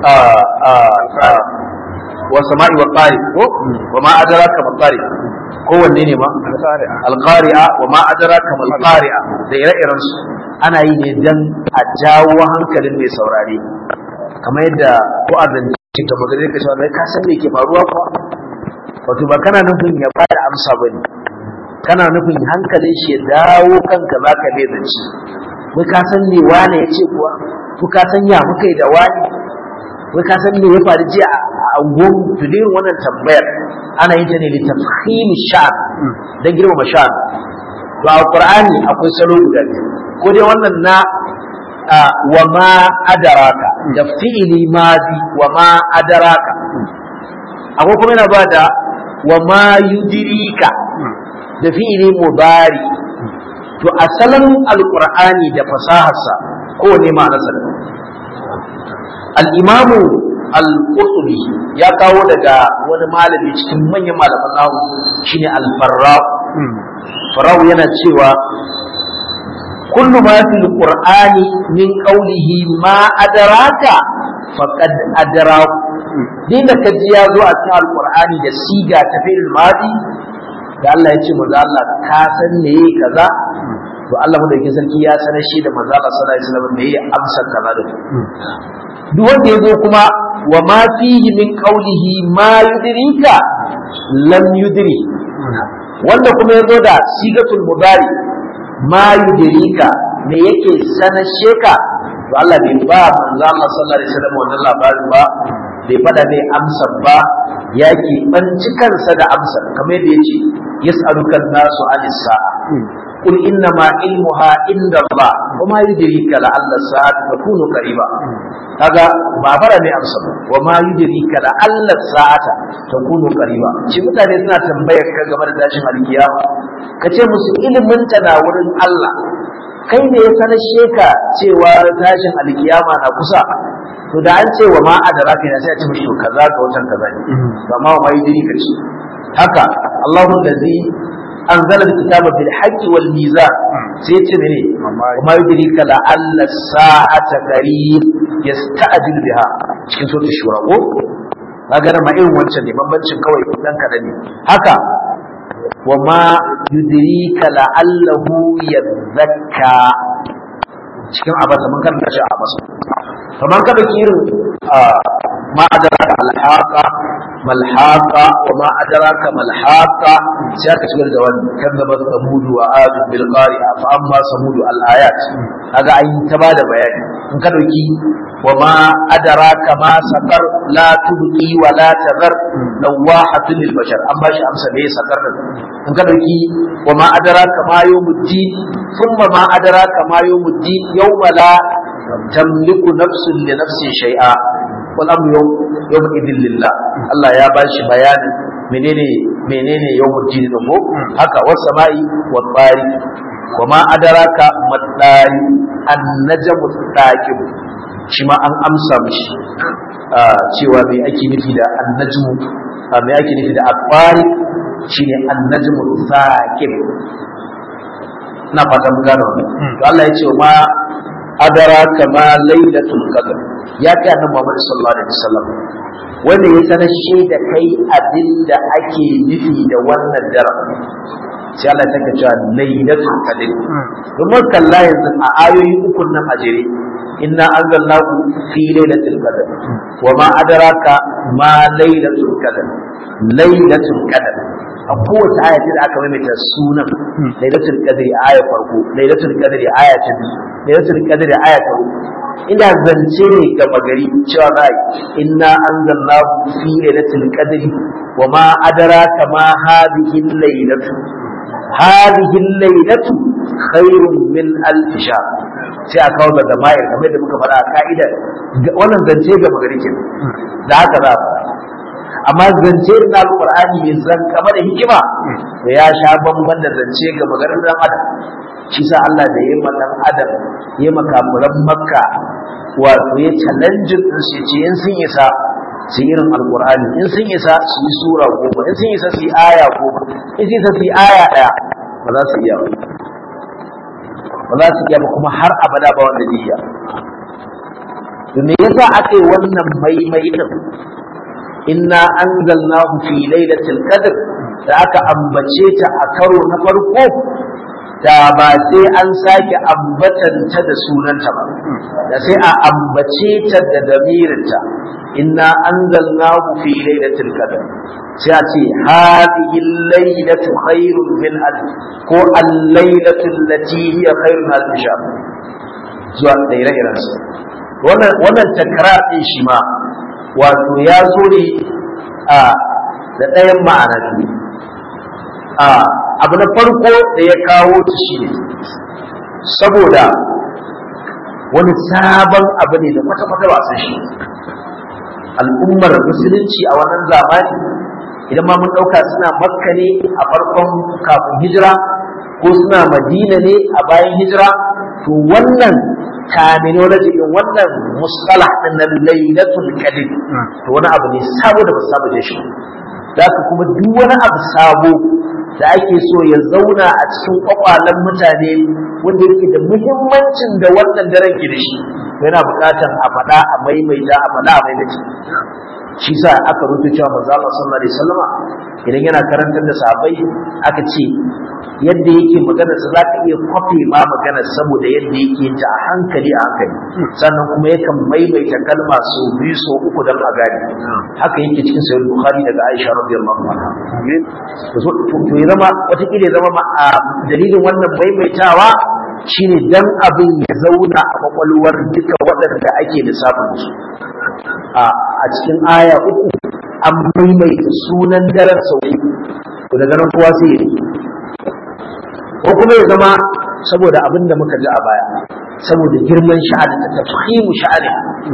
wa sama'i wa qari ko wa ma adraka ma qari ko wanne ne ma alqari'a wa ma adraka ma alqari'a da ire-iren su ana yi ne dan a jawo hankalin mai saurare kamar yadda ko a zance ta magana ka cewa ka san me ke faruwa ko wato ba kana nufin ya bada amsa bane kana nufin hankalin shi ya dawo kanka zaka bai zance wai ka san me wane ya ce kuwa ko ka san ya muka yi da wani wai ka san me ya faru jiya a angon tudin wannan tambayar ana yin ta ne litafhim sha'n dan girmama sha'n to a qur'ani akwai salo guda biyu ko dai wannan na wa ma adaraka da fi'ili madi wa ma adaraka akwai kuma yana ba da wa ma yudirika da fi'ili mudari to asalin alqur'ani da fasaharsa kowane ma'anarsa da al-imamu al-qurtubi ya kawo daga wani malami cikin manyan malaman nahu shine al-farra farra yana cewa kullu ma fil qur'ani min qawlihi ma adraka faqad adraku dinda kaji ya zo a cikin al-qur'ani da siga ta fi'il madi da Allah ya ce manzo Allah ka san me kaza to Allah madaukakin sarki ya sanar shi da manzo Allah sallallahu alaihi wasallam me ya amsa kaza da duk wanda ya zo kuma wa ma fihi min qawlihi ma yudrika lam yudri wanda kuma ya zo da sigatul mudari ma yudrika me yake sanar sheka to Allah bai ba manzo Allah sallallahu alaihi wasallam wannan labarin ba bai fada mai amsa ba ya ke banci kansa da amsa kamar yadda yace yas'aluka nasu anis sa'a قل إنما علمها عند الله وما يدريك لعل الساعة تكون قريبا kaga ba fara ne amsa wa ma yudrika la alla sa'ata takunu qariba shi mutane suna tambayar ka game da tashin alkiyama kace musu ilimin ta na wurin Allah kai ne ya sanar sheka cewa tashin alkiyama na kusa to da an ce wa ma adraka ne sai a ce mishi kaza ga watan kaza ne amma wa ma yudrika ce haka Allahu allazi أنزل الكتاب بالحق والميزان سيتمني وما يدريك لعل الساعة قريب يستعجل بها cikin sautin shura ko kaga ma irin wancan ne bambancin kawai dan kada ne haka wa ma yudrika la'allahu yadhakka cikin abasa mun karanta shi a abasa kamar kada ki irin ma adraka alhaqa malhaqa wa ma adraka malhaqa sai aka shigar da wani kadzaba samudu wa adu bil qari'a fa amma samudu al ayat kaga an ta bada bayani in ka dauki wa ma adraka ma saqar la tubqi wa la tadhar lawahatun lil bashar an bashi amsa ne saqar din in ka dauki wa ma adraka ma yawmuddin thumma ma adraka ma yawmuddin yawma la tamliku nafsun li nafsin shay'a wal amru yawma idin lillah Allah ya bashi bayanin menene menene yawmuddin din ko haka was sama'i wat tariq wama adaraka matsari annajmu taqib shi ma an amsa mishi cewa me ake nufi da annajmu me ake nufi da aqwari shine annajmu taqib na fata mun gano to Allah ya ce ma adaraka ma lailatul qadr ya kai annabi Muhammad sallallahu alaihi wasallam wanda ya sanar shi da kai abin da ake nufi da wannan daren sai Allah ta cewa lailatul qadr domin kalla yanzu a ayoyi uku nan a jere inna anzalnahu fi lailatul qadr wa ma adraka ma lailatul qadr lailatul qadr a kowace aya da aka maimaita sunan lailatul qadri aya farko lailatul qadri aya ta biyu lailatul qadri aya ta uku ina zance ne ga magari cewa za inna anzalnahu fi lailatul qadri wa ma adraka ma hadhihi lailatu hadhihi lailatu khairun min alf shahr sai a kawo da mayar kamar da muka faɗa a ka'idar wannan zance ga magari ke da haka za a amma zance na alƙur'ani mai zan kama da hikima da ya sha bamban da zance ga magarin dan adam shi sa Allah da yayi dan adam yayi makafuran makka wato ya challenge din su ce in sun isa su irin alƙur'ani in sun isa su yi sura goma in sun isa su yi aya goma in sun isa su yi aya ɗaya ba za su iya ba ba za su iya ba kuma har abada ba wanda zai iya to me yasa aka yi wannan maimai din inna anzalnahu fi lailatul qadr da aka ambace ta a karo na farko da ba sai an sake ambatanta da sunanta ba da sai a ambace ta da damirinta inna anzalnahu fi lailatul qadr sai a ce hadhihi lailatu khairun min alf ko al-lailatu allati hiya khairun alf shahr zuwa da ire-iren su wannan wannan takrar din shi ma wato ya zo ne a da ɗayan ma'ana biyu a abu na farko da ya kawo ta shi ne saboda wani sabon abu ne da kwata-kwata ba san shi al'ummar musulunci a wannan zamani idan ma mun ɗauka suna makka ne a farkon kafin hijira ko suna madina ne a bayan hijira to wannan terminology din wannan mustalah din na lailatul qadr to wani abu ne sabo da ba sabo da shi da kuma duk wani abu sabo da ake so ya zauna a cikin kwakwalen mutane wanda yake da muhimmancin da wannan daren ke da shi yana buƙatar a faɗa a maimaita a faɗa a maimaita shi sa aka rubuta cewa manzo Allah sallallahu alaihi wasallama idan yana karantar da sahabbai aka ce yadda yake magana sa zaka iya kwafe ma magana saboda yadda yake yin ta a hankali a hankali sannan kuma yakan maimaita kalma so biyu so uku dan a gane haka yake cikin sahih bukhari daga Aisha radiyallahu anha to to ya zama wata kila zama a dalilin wannan maimaitawa shine dan abin ya zauna a kwakwalwar duka waɗanda ake lissafin su a cikin aya uku an maimaita sunan daren sau to daga nan kowa sai ya ko kuma ya zama saboda abin da muka ji a baya saboda girman sha'ani ta tafhimu sha'ani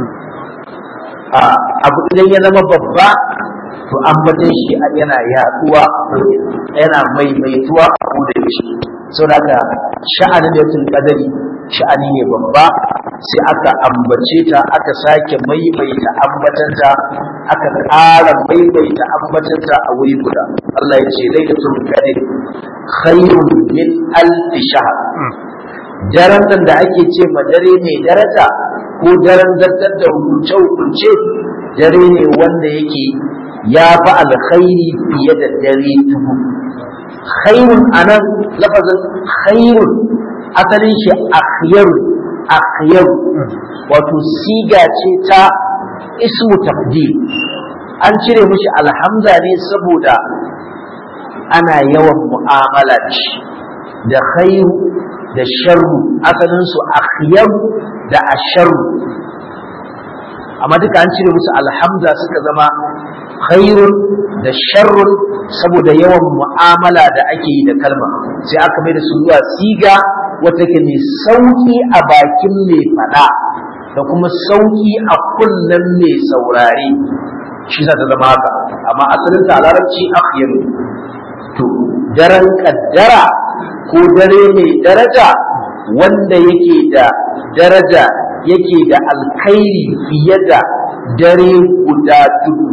abu idan ya zama babba to ambatan shi yana yaduwa yana maimaituwa a koda yaushe saboda haka sha'anin da yatul qadari sha'ani ne babba sai aka ambace ta aka sake maimaita ambatanta aka ƙara maimaita ambatanta a wuri guda Allah ya ce lailatul qadr khairun min alf shahr daren nan da ake ce ma dare mai daraja ko daren zartar da hukunce hukunce dare ne wanda yake ya fi alkhairi fiye da dare dubu khairun anan lafazin khairun asalin shi akhyaru akhyaru wato siga ce ta ismu tafdil an cire mishi alhamza ne saboda ana yawan mu'amala da shi da khairu da sharru asalin su akhyaru da asharru amma duka an cire musu alhamza suka zama khairun da sharrun saboda yawan mu'amala da ake yi da kalma sai aka mai da su zuwa siga wata ke mai sauki a bakin mai fada da kuma sauki a kunnen mai saurare shi za ta zama haka amma asalin ta larabci akhyaru to daren kaddara ko dare mai daraja wanda yake da daraja yake da alkhairi fiye da dare guda dubu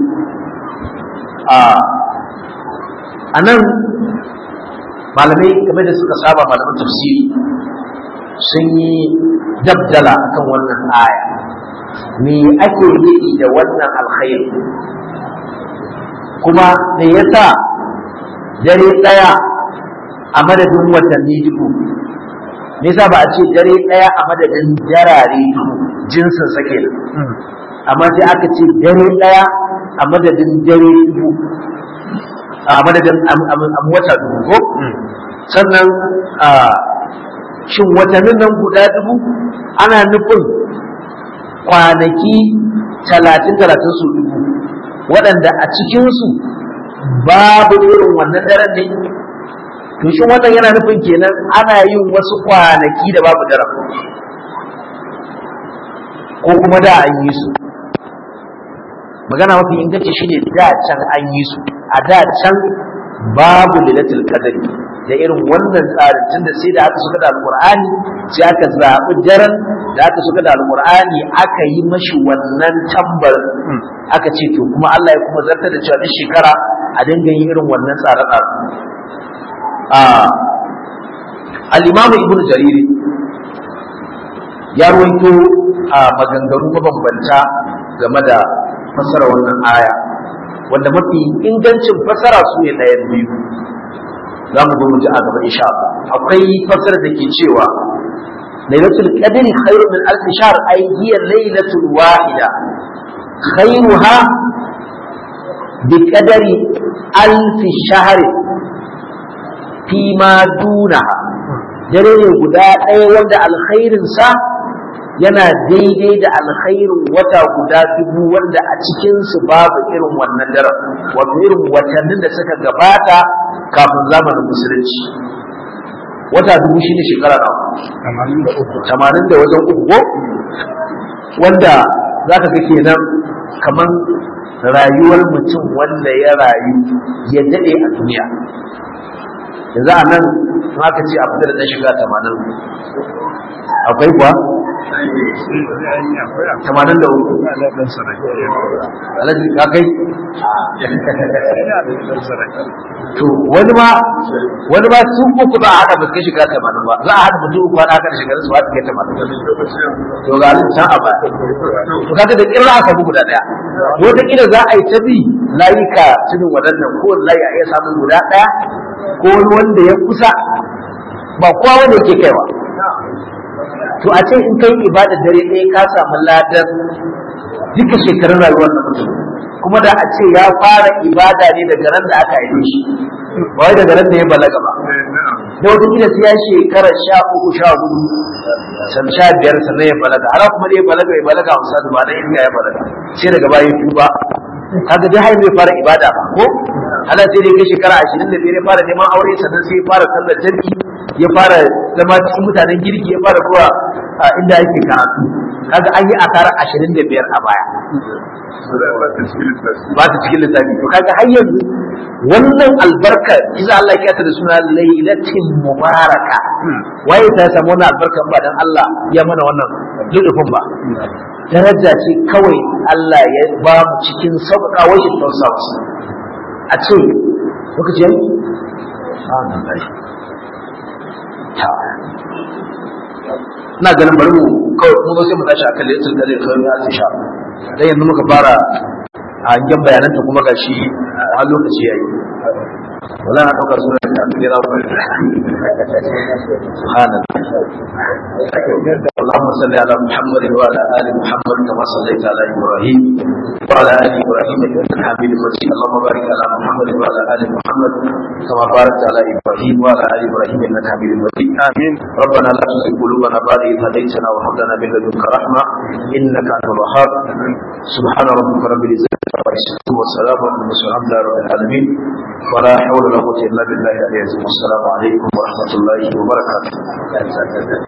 a nan malamai game da suka saba malaman tafsiri sun yi dabdala akan wannan aya me ake yi da wannan alkhairi kuma me yasa dare ɗaya a madadin watanni dubu me yasa ba a ce dare ɗaya a madadin jarare dubu jinsin sake amma sai aka ce dare ɗaya a madadin dare dubu a madadin wata dubu ko sannan shin watannin nan guda dubu ana nufin kwanaki talatin talatin su dubu waɗanda a cikinsu babu irin wannan daren ne to shin wannan yana nufin kenan ana yin wasu kwanaki da babu daren ko kuma da an yi su magana mafi inganci shine da can an yi su a da can babu lilatul qadri da irin wannan tsarin tunda sai da aka suka da alqur'ani sai aka zabi daren da aka suka da alqur'ani aka yi mashi wannan tambar aka ce to kuma Allah ya kuma zartar da cewa duk shekara a dinga yin irin wannan tsare-tsare a al-imamu ibnu jarir ya ruwaito a maganganu mabambanta game da fassara wannan aya wanda mafi ingancin fassara su ne ɗayan biyu za mu zo mu ji a gaba insha Allah akwai fassara da ke cewa lailatul qadri khairu min alf shahr ay hiya lailatul wahida khairuha bi qadari alf shahr fi ma dunaha dare ne guda ɗaya wanda alkhairin sa yana daidai da alkhairin wata guda dubu wanda a cikinsu babu irin wannan daren wato irin watannin da suka gabata kafin zamanin musulunci wata dubu shine shekara nawa tamanin da wajen uku wanda za ka ga kenan kamar rayuwar mutum wanda ya rayu ya daɗe a duniya yanzu a nan aka ce a fita da ɗan shiga tamanin akwai kuwa tamanin da uku alaji ka kai to wani ma wani ma su uku za a haɗa ba kai shiga tamanin ba za a haɗa mutum uku haɗa kan shiga su ba su kai tamanin to ga alin can a ba to kaga da kirra aka bugu da ɗaya wata kila za a yi ta bi layuka cikin waɗannan ko layi a iya samun guda ɗaya ko wani wanda ya kusa ba kowa wanda yake kaiwa to a ce in kai ibada dare ɗaya ka samu ladan duka shekarun rayuwar na mutum kuma da a ce ya fara ibada ne daga ran da aka haife shi ba wai daga ran da ya balaga ba da wata kila sai ya shekara sha uku sha hudu san sha biyar sannan ya balaga har kuma da ya balaga ya balaga a wasu ba na inda ya balaga sai daga baya tuba kaga dai har bai fara ibada ba ko ana sai dai kai shekara ashirin da biyar ya fara neman aure sannan sai ya fara sallar jarki ya fara zama cikin mutanen girki ya fara zuwa inda yake karatu kaga an yi asarar ashirin da biyar a baya ba ta cikin lissafi to kaga har yanzu wannan albarka idan Allah ya ta da suna lailatin mubaraka waye ta samu wannan albarkan ba dan Allah ya mana wannan lulufin ba daraja ce kawai Allah ya ba mu cikin sauƙaƙa wajen tausa wasu a ce lokaci yayi ina ganin bari mu kawai mu zo sai mu tashi akan lailatul qadr kawai ya tsisha dan yanzu muka fara a hangen bayananta kuma gashi har lokaci yayi wala na ɗaukar suna da kira ku subhanallah اللهم صل على محمد وعلى ال محمد كما صليت على ابراهيم وعلى ال ابراهيم انك حميد مجيد اللهم بارك على محمد وعلى ال محمد كما باركت على ابراهيم وعلى ال ابراهيم انك حميد مجيد امين ربنا لا تزغ قلوبنا بعد إذ هديتنا وهب لنا من لدنك رحمه انك انت الوهاب سبحان ربك رب العزه عما يصفون والسلام على المرسلين الحمد لله رب العالمين ولا حول ولا قوه الا بالله العلي العظيم والسلام عليكم ورحمه الله وبركاته